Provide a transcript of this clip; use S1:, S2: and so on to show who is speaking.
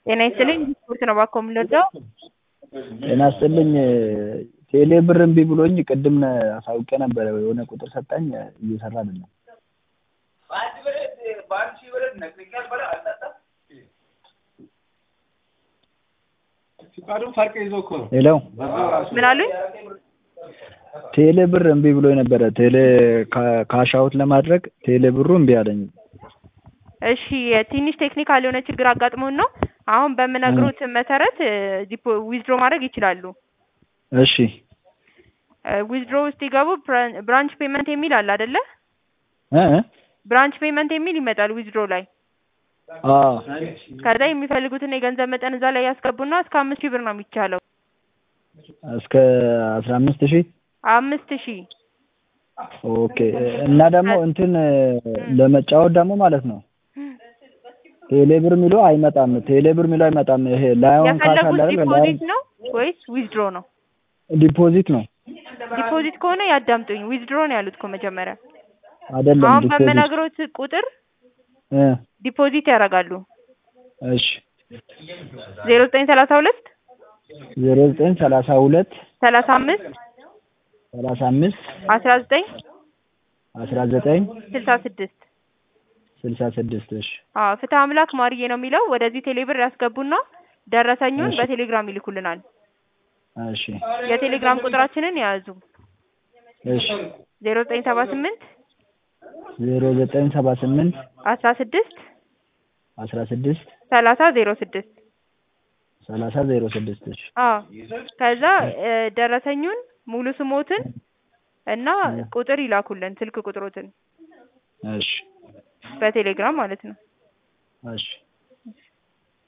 S1: ጤና ይስጥልኝ ስፖርት ነው እባክዎ የምንወደው
S2: ጤና ይስጥልኝ ቴሌ ብር እምቢ ብሎኝ ቅድም አሳውቄ ነበረ የሆነ ቁጥር ሰጣኝ እየሰራ አይደለም ሄሎ
S1: ምን አሉኝ
S2: ቴሌ ብር እምቢ ብሎኝ ነበረ ቴሌ ካሽ አውት ለማድረግ ቴሌ ብሩ እምቢ አለኝ
S1: እሺ ትንሽ ቴክኒካል የሆነ ችግር አጋጥሞን ነው አሁን በምነግሮት መሰረት ዊዝድሮ ማድረግ ይችላሉ
S2: እሺ
S1: ዊዝድሮ ውስጥ ሲገቡ ብራንች ፔመንት የሚል አለ አይደለ
S2: እ እ
S1: ብራንች ፔመንት የሚል ይመጣል ዊዝድሮ ላይ
S2: አዎ
S1: ከዛ የሚፈልጉትን የገንዘብ መጠን እዛ ላይ ያስገቡና እስከ አምስት ሺህ ብር ነው የሚቻለው
S2: እስከ አስራ አምስት ሺህ
S1: አምስት ሺህ
S2: ኦኬ እና ደግሞ እንትን ለመጫወት ደግሞ ማለት ነው ቴሌ ብር የሚለው አይመጣም ቴሌ ብር የሚለው አይመጣም ይሄ ላዮን ካሽ አለ
S1: የፈለጉት
S2: አይደል
S1: ዲፖዚት ነው ወይስ ዊዝድሮ ነው
S2: ዲፖዚት ነው
S1: ዲፖዚት ከሆነ ያዳምጡኝ ዊዝድሮ ነው ያሉት እኮ መጀመሪያ
S2: አይደለም
S1: አሁን
S2: ዲፖዚት
S1: በምነግሮት ቁጥር
S2: እ
S1: ዲፖዚት ያደርጋሉ
S2: እሺ
S1: ዜሮ ዘጠኝ ሰላሳ ሁለት
S2: ዜሮ ዘጠኝ ሰላሳ ሁለት
S1: ሰላሳ አምስት
S2: ሰላሳ አምስት
S1: አስራ ዘጠኝ
S2: አስራ ዘጠኝ
S1: ስልሳ ስድስት
S2: ስልሳ ስድስት እሺ
S1: አዎ ፍትህ አምላክ ማርዬ ነው የሚለው ወደዚህ ቴሌብር ያስገቡና ደረሰኙን
S2: እሺ።
S1: በቴሌግራም ይልኩልናል
S2: እሺ
S1: የቴሌግራም ቁጥራችንን የያዙ
S2: እሺ
S1: ዜሮ ዘጠኝ ሰባ ስምንት
S2: ዜሮ ዘጠኝ ሰባ ስምንት
S1: አስራ ስድስት
S2: አስራ ስድስት
S1: ሰላሳ ዜሮ ስድስት
S2: ሰላሳ ዜሮ ስድስት እሺ
S1: አዎ ከዛ እ ደረሰኙን ሙሉ ስሞትን እና ቁጥር ይላኩልን ስልክ ቁጥሮትን
S2: እሺ
S1: በቴሌግራም ማለት ነው
S2: እሺ